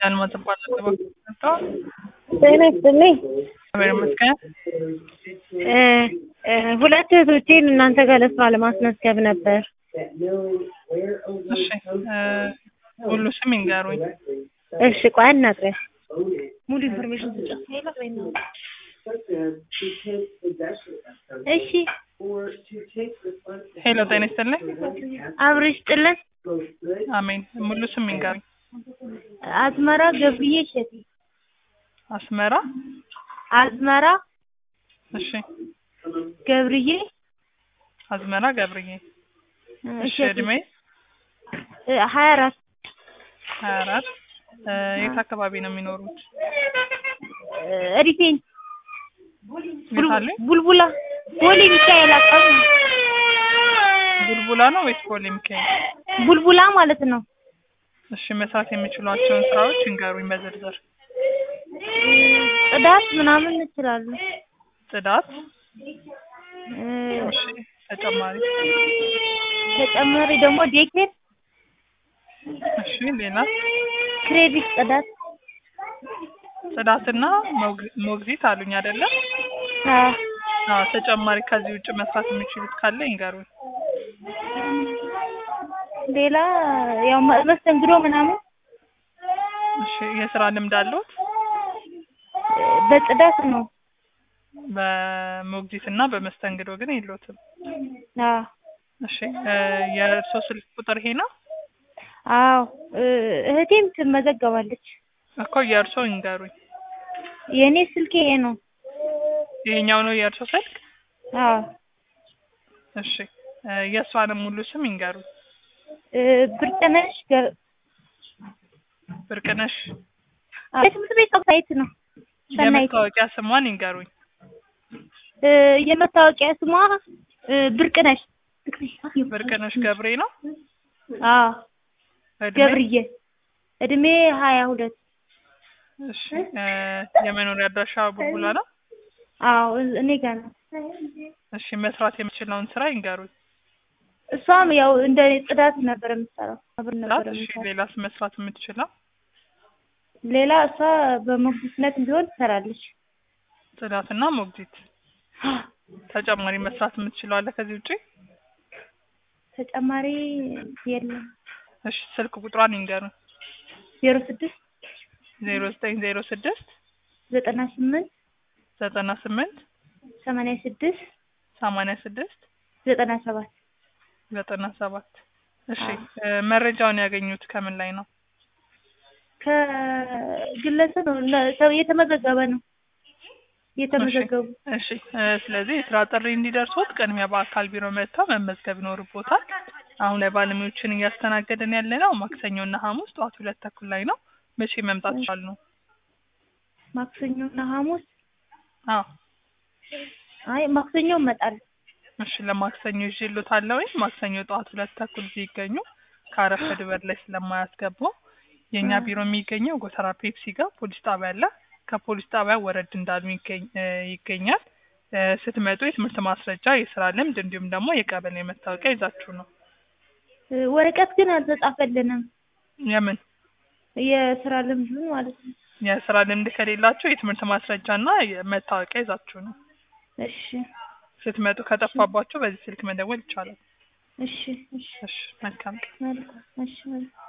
አልማዝ እባላለሁ። መጣሁ። ጤና ይስጥልኝ። እግዚአብሔር ይመስገን። እ እ ሁለት እህቶቼን እናንተ ጋር ለስራ ለማስመዝገብ ነበር። እሺ እ ሙሉ ስም ይንገሩኝ። እሺ ቆይ አናግረኝ። ሙሉ ኢንፎርሜሽን ስጫ። እሺ ሄሎ ጤና ይስጥልኝ። አብረሽ ጥልን አሜን። ሙሉ ስም ይንገሩኝ። አዝመራ ገብርዬ እሸቴ። አስመራ። አዝመራ እሺ ገብርዬ አዝመራ ገብርዬ። እሺ እሸቴ እድሜ እ ሀያ አራት ሀያ አራት የት አካባቢ ነው የሚኖሩት? እ ሪቴን የት አሉኝ? ቡልቡላ ቦሌ ሚካኤል አካባቢ ቡልቡላ ነው ወይስ ቦሌ ሚካኤል? ቡልቡላ ማለት ነው። እሺ መስራት የሚችሏቸውን ስራዎች ይንገሩኝ በዝርዝር። ጽዳት ምናምን እችላለሁ። ጽዳት። እ እሺ ተጨማሪ። ተጨማሪ ደግሞ ዴኬር፣ እሺ ሌላ ክሬዲት ጽዳት ጽዳትና ሞግ- ሞግዚት አሉኝ አይደለ? አ አዎ ተጨማሪ ከዚህ ውጭ መስራት የሚችሉት ካለ ይንገሩኝ። ሌላ ያው መ- መስተንግዶ ምናምን እሺ የስራ ልምድ አለዎት? እ በጽዳት ነው። በሞግዚት እና በመስተንግዶ ግን የለዎትም። አ እሺ እ የእርስዎ ስልክ ቁጥር ይሄ ነው? አዎ እ እህቴም ትመዘገባለች። እኮ የእርስዎ ይንገሩኝ። የእኔ ስልክ ይሄ ነው። ይሄኛው ነው የእርስዎ ስልክ? አዎ እሺ እ የእሷንም ሙሉ ስም ይንገሩኝ። እ ብርቅነሽ ገ- ብርቅነሽ አ የትምህርት ቤት ሳይት ነው። ሰናይት የመታወቂያ ስሟን ይንገሩኝ። እ የመታወቂያ ስሟ እ ብርቅነሽ ብርቅነሽ ገብሬ ነው? አዎ እድሜ? ገብርዬ እድሜ ሀያ ሁለት እሺ እ የመኖሪያ አድራሻ ቡልቡላ ነው? አዎ እ- እኔ ጋር ነው። እሺ መስራት የምችለውን ስራ ይንገሩኝ። እሷም ያው እንደ ጽዳት ነበር የምትሰራው አብር ነበር እሺ የምትሰራው። ሌላስ መስራት የምትችለው? ሌላ እሷ በሞግዚትነት ቢሆን ትሰራለች። ጽዳትና ሞግዚት። ተጨማሪ መስራት የምትችለው አለ ከዚህ ውጪ? ተጨማሪ የለም። እሺ ስልክ ቁጥሯን ይንገሩኝ። ዜሮ ስድስት ዜሮ ዘጠኝ ዜሮ ስድስት ዘጠና ስምንት ዘጠና ስምንት ሰማንያ ስድስት ሰማንያ ስድስት ዘጠና ሰባት ዘጠና ሰባት እሺ አዎ። እ መረጃውን ያገኙት ከምን ላይ ነው? ከግለሰብ ነው ለ- ሰው የተመዘገበ ነው የተመዘገቡ እሺ እ ስለዚህ የስራ ጥሪ እንዲደርሶት ቅድሚያ በአካል ቢሮ መጥተው መመዝገብ ይኖርቦታል። አሁን ላይ ባለሙያዎችን እያስተናገድን ያለ ነው ማክሰኞና ሐሙስ ጠዋት ሁለት ተኩል ላይ ነው። መቼ መምጣት ይችላሉ? ማክሰኞና ሐሙስ አዎ አይ ማክሰኞ እመጣለሁ። እሺ ለማክሰኞ ይዤልዎታለሁ። ወይ ማክሰኞ ጠዋት ሁለት ተኩል ሲገኙ ካረፈድ በር ላይ ስለማያስገባው የእኛ እ። ቢሮ የሚገኘው ጎተራ ፔፕሲ ጋር ፖሊስ ጣቢያ አለ። ከፖሊስ ጣቢያ ወረድ እንዳሉ ይገኝ እ ይገኛል። እ ስትመጡ የትምህርት ማስረጃ፣ የስራ ልምድ እንዲሁም ደግሞ የቀበሌ መታወቂያ ይዛችሁ ነው። እ ወረቀት ግን አልተጻፈልንም የምን የስራ ልምዱን ማለት ነው። የስራ ልምድ ከሌላችሁ የትምህርት ማስረጃና መታወቂያ ይዛችሁ ነው። እሺ ስትመጡ ከጠፋባችሁ በዚህ ስልክ መደወል ይቻላል። እሺ እሺ እሺ መልካም ቀን። መልካም እሺ መልካም